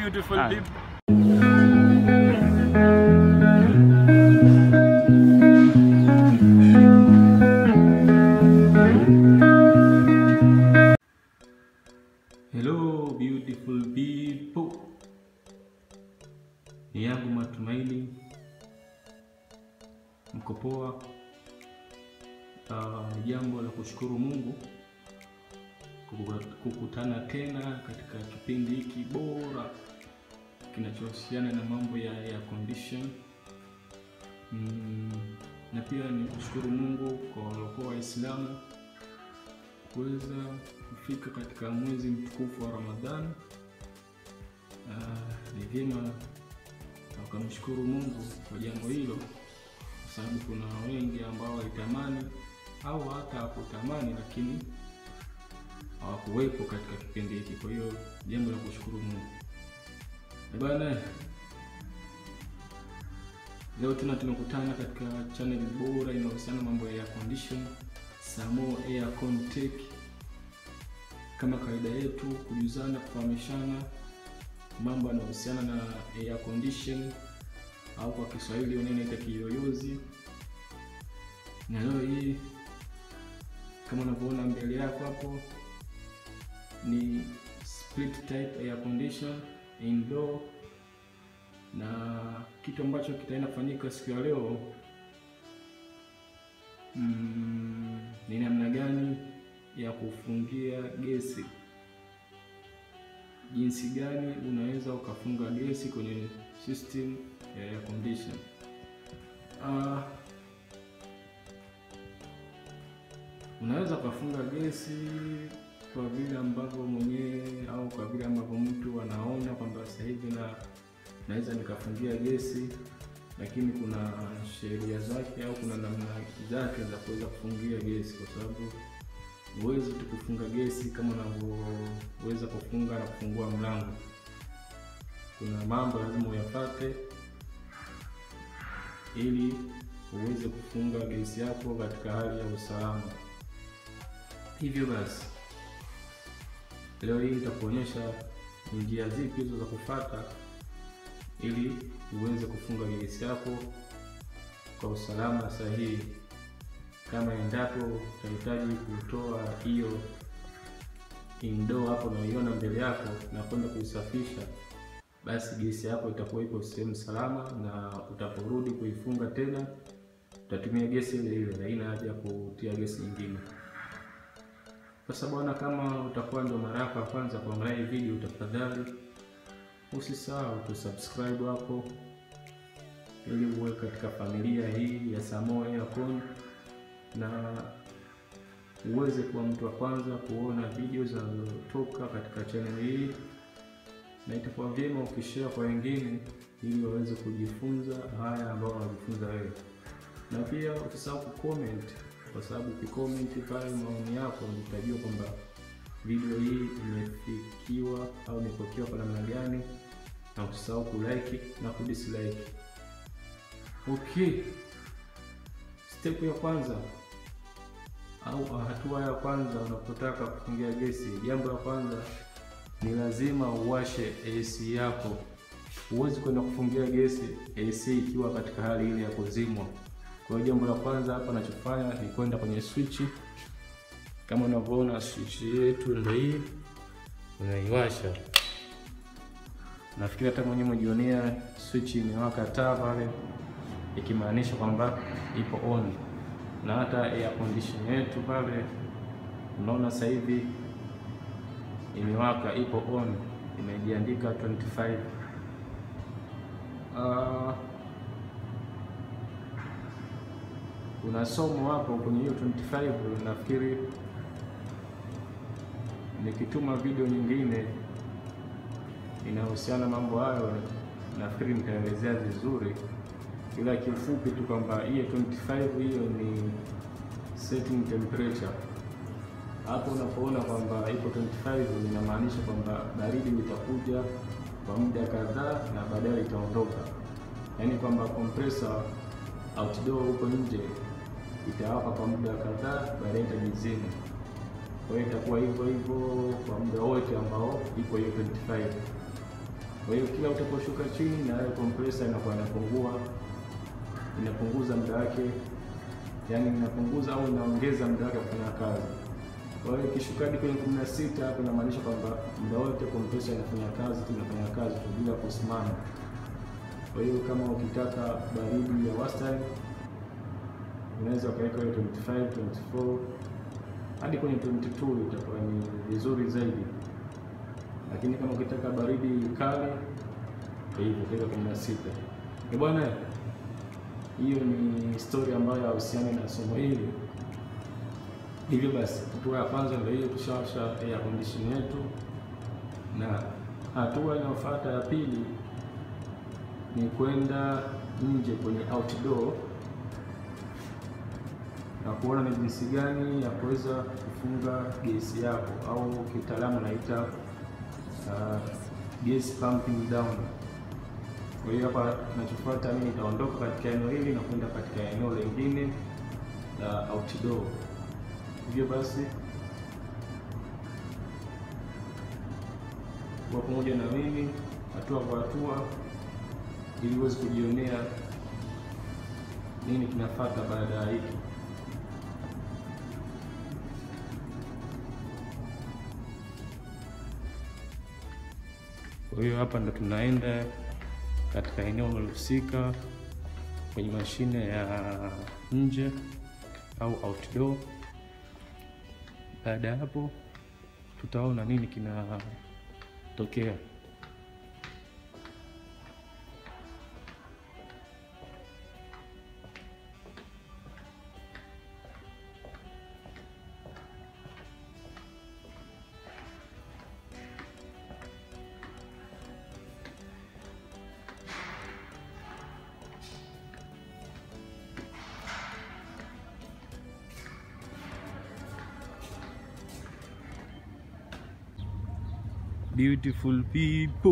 beautiful Ah. people. Hello beautiful people, ni yangu matumaini mko poa. Ah, ni jambo la kushukuru Mungu kuku- kukutana tena katika kipindi hiki bora kinachohusiana na mambo ya air condition. Mm, na pia ni kushukuru Mungu kwa waliokuwa Waislamu kuweza kufika katika mwezi mtukufu wa Ramadhani. Ah, ni vyema wakamshukuru Mungu kwa jambo hilo, kwa sababu kuna wengi ambao walitamani au hata hawakutamani, lakini hawakuwepo katika kipindi hiki. Kwa hiyo jambo la kushukuru Mungu Eh bwana. Leo tena tumekutana katika channel bora inayohusiana mambo ya air condition, Samo Aircon Tech. Kama kawaida yetu, kujuzana, kufahamishana mambo yanayohusiana na air condition au kwa Kiswahili wenyewe inaita kiyoyozi. Na leo hii kama unavyoona mbele yako hapo ni split type air condition indoor na kitu ambacho kitaenda kufanyika siku ya leo mm, ni namna gani ya kufungia gesi, jinsi gani unaweza ukafunga gesi kwenye system ya air condition. Ah, unaweza ukafunga gesi kwa vile ambavyo mwenyewe au kwa vile ambavyo mtu anaona kwamba sasa hivi na naweza nikafungia gesi, lakini kuna sheria zake au kuna namna zake za kuweza kufungia gesi, kwa sababu huwezi tu kufunga gesi kama unavyoweza kufunga na kufungua mlango. Kuna mambo lazima uyapate ili uweze kufunga gesi yako katika hali ya usalama. Hivyo basi leo hii nitakuonyesha ni njia zipi hizo za kufuata ili uweze kufunga gesi yako kwa usalama sahihi. Kama endapo utahitaji kutoa hiyo indoo hapo unaiona mbele yako na kwenda kuisafisha, basi gesi yako itakuwa ipo sehemu salama, na utaporudi kuifunga tena utatumia gesi ile ile, haina haja ya kutia gesi nyingine. Sasa bwana, kama utakuwa ndio mara yako ya kwanza kuangalia hii video, tafadhali usisahau kusubscribe hapo ili uwe katika familia hii ya Samo Aircon na uweze kuwa mtu wa kwanza kuona video zinazotoka katika channel hii, na itakuwa vyema ukishare kwa wengine ili waweze kujifunza haya ambayo wanajifunza wewe, na pia usisahau kucomment kwa sababu ukicomment pale maoni yako utajua kwamba video hii imefikiwa au imepokewa kwa namna gani, na usisahau kulike na kudislike. Okay, step ya kwanza au hatua ya kwanza unapotaka kufungia gesi, jambo la kwanza ni lazima uwashe AC yako. Huwezi kwenda kufungia gesi AC ikiwa katika hali ile ya kuzimwa. Kwa hiyo jambo la kwanza hapa nachofanya ni kwenda kwenye switch. Kama unavyoona switch yetu ndio hii, unaiwasha. Nafikiri hata mwenyewe umejionea switch imewaka taa pale, ikimaanisha kwamba ipo on, na hata air condition yetu pale unaona sasa hivi imewaka, ipo on, imejiandika 25 uh, kuna somo hapo kwenye hiyo 25 nafikiri nikituma video nyingine inayohusiana mambo hayo, nafikiri nitaelezea vizuri, ila kiufupi tu kwamba hiyo 25 hiyo ni setting temperature. Hapo unapoona kwamba ipo 25 inamaanisha kwamba baridi litakuja kwa muda kadhaa na baadaye itaondoka, yaani kwamba compressor outdoor huko nje itawaka kwa muda kadhaa, baadaye itajizima. Kwa hiyo itakuwa hivyo hivyo kwa muda wote ambao ipo hiyo 25. Kwa hiyo kila utaposhuka chini, na hiyo compressor inakuwa inapungua, inapunguza muda wake, yani inapunguza au inaongeza muda wake kufanya kazi. Kwa hiyo ikishuka hadi kwenye kumi na sita hapo inamaanisha kwamba muda wote compressor inafanya kazi tu, inafanya kazi tu bila kusimama. Kwa hiyo kama ukitaka baridi ya wastani unaweza ukaweka hiyo 25 24 hadi kwenye 22 itakuwa ni vizuri zaidi, lakini kama ukitaka baridi kali kwa hivyo utaweka 16. Eh bwana, hiyo ni story ambayo hahusiani na somo hili. Hivyo basi, hatua ya kwanza ndio hiyo, tushawasha air condition yetu, na hatua inayofuata ya pili ni kwenda nje kwenye outdoor na kuona ni jinsi gani ya kuweza kufunga gesi yako au kitaalamu naita uh, gas pumping down. Kwa hiyo hapa kinachofuata mimi nitaondoka katika eneo hili na kwenda katika eneo lingine la outdoor. Hivyo basi kwa pamoja na mimi hatua kwa hatua, ili uweze kujionea nini kinafuata baada ya hiki. Kwa hiyo hapa ndo tunaenda katika eneo husika kwenye mashine ya nje au outdoor. Baada ya hapo, tutaona nini kinatokea. Beautiful people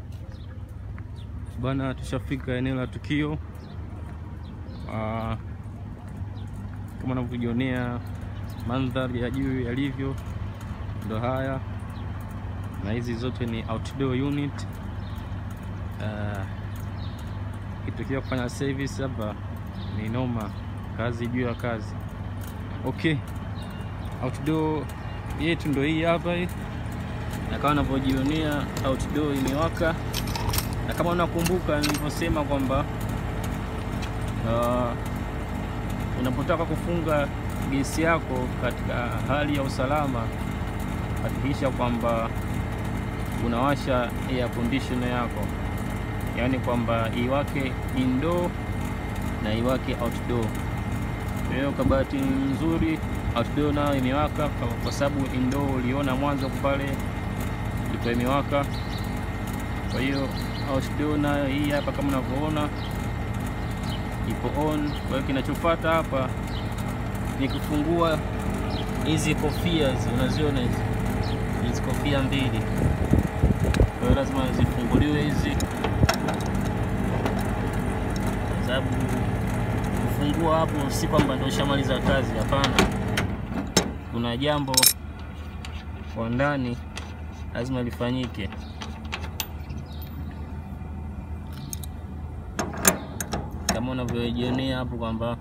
bana, tushafika eneo la tukio. Aa, kama unavyojionea mandhari ya juu yalivyo, ndo haya, na hizi zote ni outdoor unit. Kitukia kufanya service hapa ni noma, kazi juu ya kazi. Okay, outdoor yetu ndo hii hapa hii na kama unavyojionea outdoor imewaka, na kama unakumbuka nilivyosema kwamba uh, unapotaka kufunga gesi yako katika hali ya usalama, hakikisha kwamba unawasha air conditioner yako, yaani kwamba iwake indoor na iwake outdoor. Kwa hiyo kwa bahati nzuri outdoor nayo imewaka, kwa sababu indoor uliona mwanzo pale ilikuwa imewaka. Kwa hiyo outdoor nayo hii hapa kama unavyoona ipo on. Kwa hiyo kinachofuata hapa ni kufungua hizi kofia, unaziona hizi hizi kofia mbili. Kwa hiyo lazima zifunguliwe hizi, kwa sababu kufungua hapo si kwamba ndio ushamaliza kazi, hapana. Kuna jambo kwa ndani lazima lifanyike. Kama unavyojionea hapo kwamba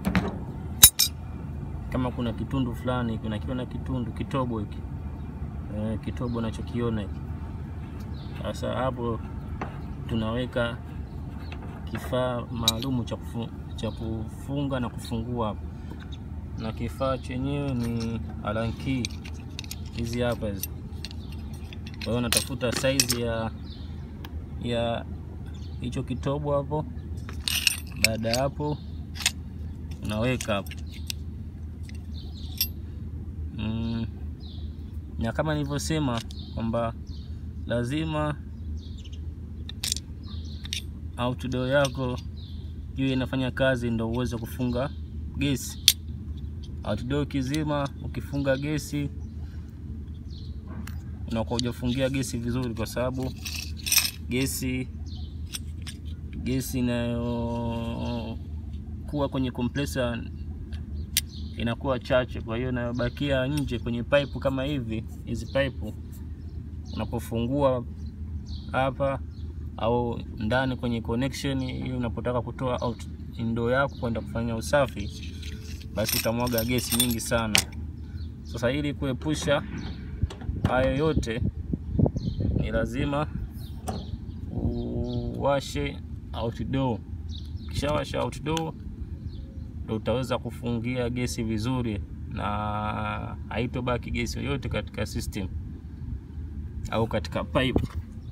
kama kuna kitundu fulani, kuna kiona kitundu kitobo hiki e, kitobo unachokiona hiki. Sasa hapo tunaweka kifaa maalumu cha kufu, cha kufunga na kufungua hapo, na kifaa chenyewe ni Allen key hizi hapa hizi. Kwa hiyo natafuta saizi ya ya hicho kitobo hapo. Baada ya hapo unaweka hapo mm. Na kama nilivyosema kwamba lazima outdoor yako iwe inafanya kazi ndo uweze kufunga gesi. Outdoor kizima ukifunga gesi unakuwa hujafungia gesi vizuri, kwa sababu gesi gesi inayokuwa kwenye compressor inakuwa chache. Kwa hiyo inayobakia nje kwenye pipe kama hivi, hizi pipe unapofungua hapa au ndani kwenye connection hii, unapotaka kutoa out ndoo yako kwenda kufanya usafi, basi utamwaga gesi nyingi sana. Sasa ili kuepusha hayo yote, ni lazima uwashe outdoor. Ukishawasha outdoor, ndio utaweza kufungia gesi vizuri na haitobaki gesi yoyote katika system au katika pipe.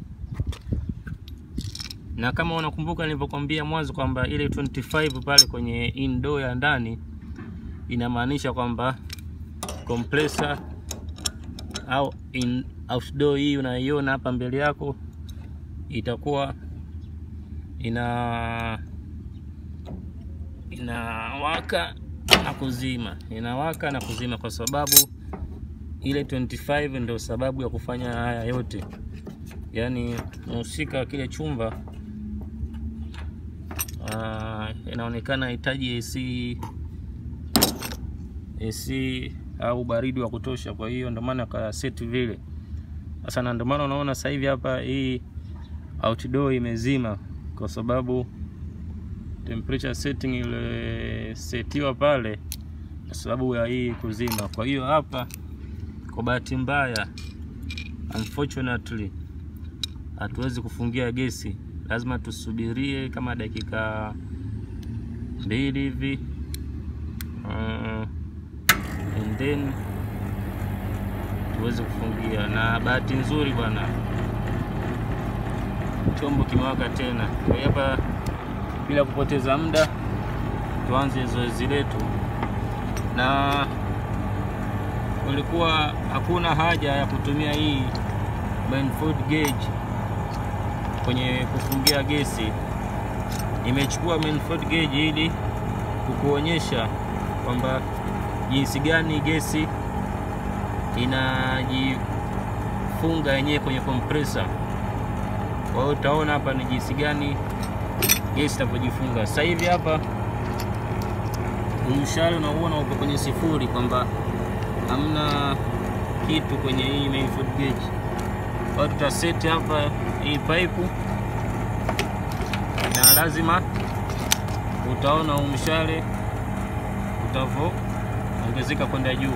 Na kama unakumbuka nilivyokuambia mwanzo kwamba ile 25 pale kwenye indoor ya ndani inamaanisha kwamba compressor au in outdoor hii unaiona hapa mbele yako itakuwa ina inawaka na kuzima, inawaka na kuzima, kwa sababu ile 25 ndio sababu ya kufanya haya yote. Yaani mhusika wa kile chumba uh, inaonekana hitaji AC AC au baridi wa kutosha, kwa hiyo ndio maana ka set vile. Sasa na ndio maana unaona sasa hivi hapa hii outdoor imezima kwa sababu temperature setting ile setiwa pale kwa sababu ya hii kuzima. Kwa hiyo hapa, kwa bahati mbaya, unfortunately, hatuwezi kufungia gesi, lazima tusubirie kama dakika mbili hivi uh, and then tuweze kufungia. Na bahati nzuri bwana, chombo kimewaka tena. Kwa hiyo hapa bila kupoteza muda tuanze zoezi letu, na kulikuwa hakuna haja ya kutumia hii manifold gauge kwenye kufungia gesi. Nimechukua manifold gauge ili kukuonyesha kwamba jinsi gani gesi inajifunga yenyewe kwenye compressor. Kwa hiyo utaona hapa ni jinsi gani gesi itavyojifunga. Sasa hivi hapa mshale unauona uko kwenye sifuri, kwamba hamna kitu kwenye hii manifold gauge. Kwa hiyo tutaseti hapa hii pipe, na lazima utaona umshale utavyoongezeka kwenda juu.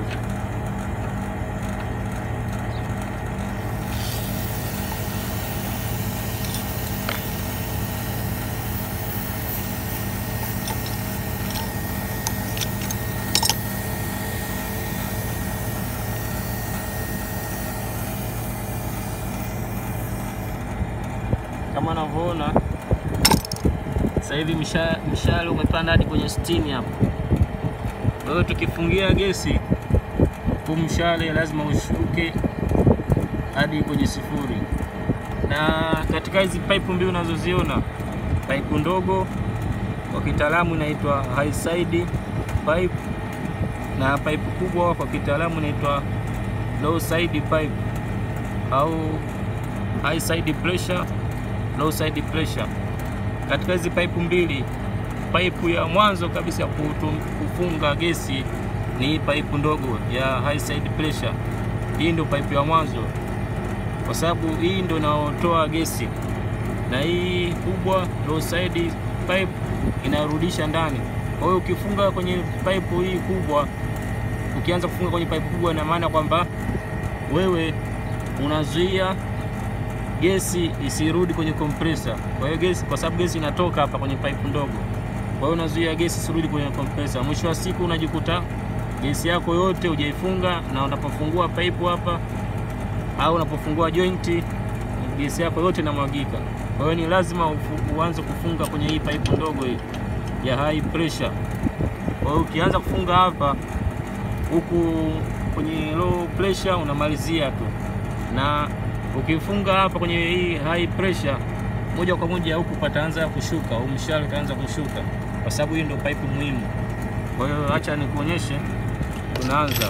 Kama unavyoona sasa hivi mshale umepanda hadi kwenye sitini hapo. Kwa hiyo tukifungia gesi huu mshale lazima ushuke hadi kwenye sifuri. Na katika hizi pipe mbili unazoziona, pipe ndogo kwa kitaalamu inaitwa high side pipe na pipe kubwa kwa kitaalamu inaitwa low side pipe au high side pressure low side pressure. Katika hizi pipe mbili, pipe ya mwanzo kabisa kufunga gesi ni hii pipe ndogo ya high side pressure. Hii ndio pipe ya mwanzo, kwa sababu hii ndio inayotoa gesi, na hii kubwa low side pipe inarudisha ndani. Kwa hiyo ukifunga kwenye pipe hii kubwa, ukianza kufunga kwenye pipe kubwa, ina maana kwamba wewe unazuia gesi isirudi kwenye compressor. Kwa hiyo gesi, kwa sababu gesi inatoka hapa kwenye pipe ndogo, kwa hiyo unazuia gesi isirudi kwenye compressor. Mwisho wa siku unajikuta gesi yako yote hujaifunga, na unapofungua pipe hapa au unapofungua joint, gesi yako yote inamwagika. Kwa hiyo ni lazima uanze kufunga kwenye hii pipe ndogo hii ya high pressure. Kwa hiyo ukianza kufunga hapa, huku kwenye low pressure unamalizia tu na ukifunga hapa kwenye hii high pressure moja kwa moja huku pataanza kushuka, au mshale utaanza kushuka, kwa sababu hii ndio pipe muhimu. Kwa hiyo acha nikuonyeshe, tunaanza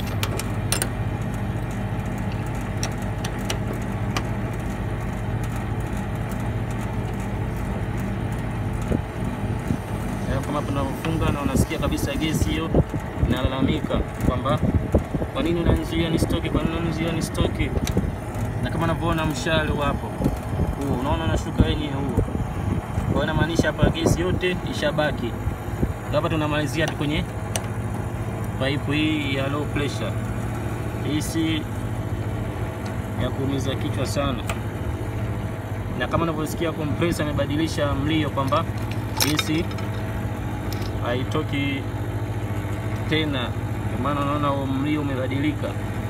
kama tunavyofunga, na unasikia kabisa gesi hiyo inalalamika kwamba kwa nini unanizuia nisitoke, kwa nini unanizuia nisitoke na kama unavyoona mshale hapo huo, unaona unashuka wenyewe huo. Kwa hiyo inamaanisha hapa gesi yote ishabaki. Hapa tunamalizia tu kwenye pipe hii ya low pressure. Hii si ya kuumiza kichwa sana, na kama unavyosikia compressor amebadilisha mlio kwamba gesi haitoki tena, kwa maana unaona huo mlio umebadilika.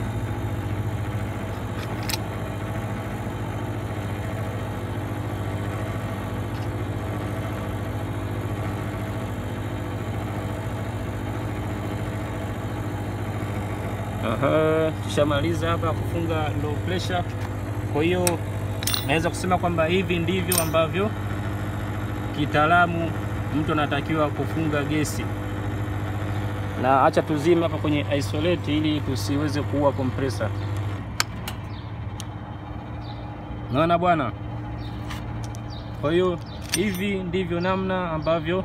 Aha, tushamaliza hapa kufunga low pressure. Kwa hiyo naweza kusema kwamba hivi ndivyo ambavyo kitaalamu mtu anatakiwa kufunga gesi, na acha tuzime hapa kwenye isolate ili tusiweze kuua compressor. Naona bwana. Kwa hiyo hivi ndivyo namna ambavyo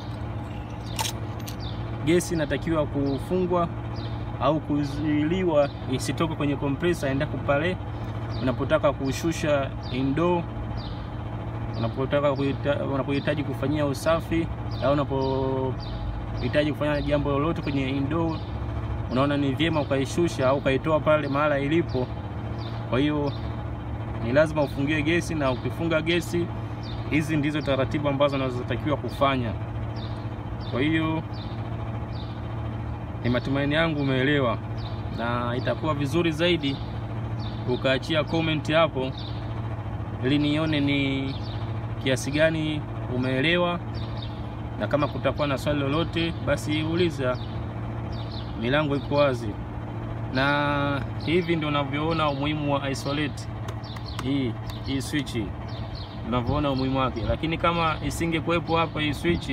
gesi inatakiwa kufungwa au kuzuiliwa isitoke kwenye compressor endapo pale unapotaka kushusha indo, unapotaka unapohitaji kufanyia usafi au unapohitaji kufanya jambo lolote kwenye indo, unaona ni vyema ukaishusha au ukaitoa pale mahala ilipo. Kwa hiyo ni lazima ufungie gesi, na ukifunga gesi, hizi ndizo taratibu ambazo unazotakiwa kufanya. Kwa hiyo ni matumaini yangu umeelewa, na itakuwa vizuri zaidi ukaachia comment hapo ili nione ni kiasi gani umeelewa, na kama kutakuwa na swali lolote basi uliza, milango iko wazi. Na hivi ndio unavyoona umuhimu wa isolate hii hii switch, unavyoona umuhimu wake, lakini kama isingekuwepo hapa hii switch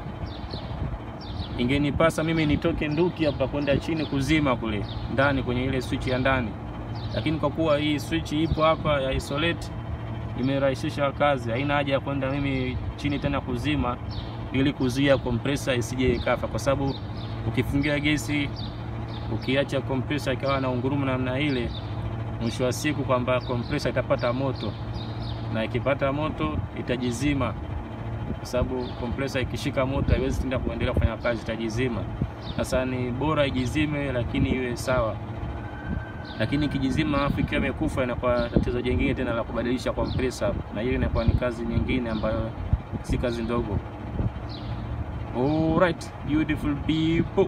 ingenipasa mimi nitoke nduki hapa kwenda chini kuzima kule ndani kwenye ile switch ya ndani, lakini kwa kuwa hii switch ipo hapa ya isolate imerahisisha kazi. Haina haja ya kwenda mimi chini tena kuzima ili kuzuia compressor isije ikafa, kwa sababu ukifungia gesi ukiacha compressor ikawa na ungurumu namna ile, mwisho wa siku kwamba compressor itapata moto, na ikipata moto itajizima kwa sababu compressor ikishika moto haiwezi tena kuendelea kufanya kazi, itajizima. Sasa ni bora ijizime, lakini iwe sawa. Lakini ikijizima afu ikiwa imekufa, inakuwa tatizo jingine tena la kubadilisha compressor, na hiyo inakuwa ni kazi nyingine ambayo si kazi ndogo. Alright, beautiful people,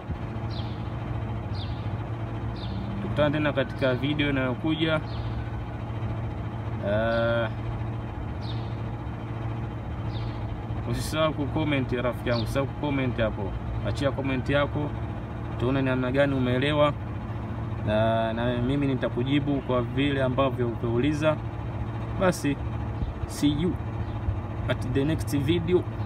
tukutane tena katika video inayokuja. Uh, Usisahau kucomment rafiki yangu, usisahau kucomment hapo, achia comment yako tuone namna gani umeelewa, na, na mimi nitakujibu kwa vile ambavyo umeuliza. Basi see you at the next video.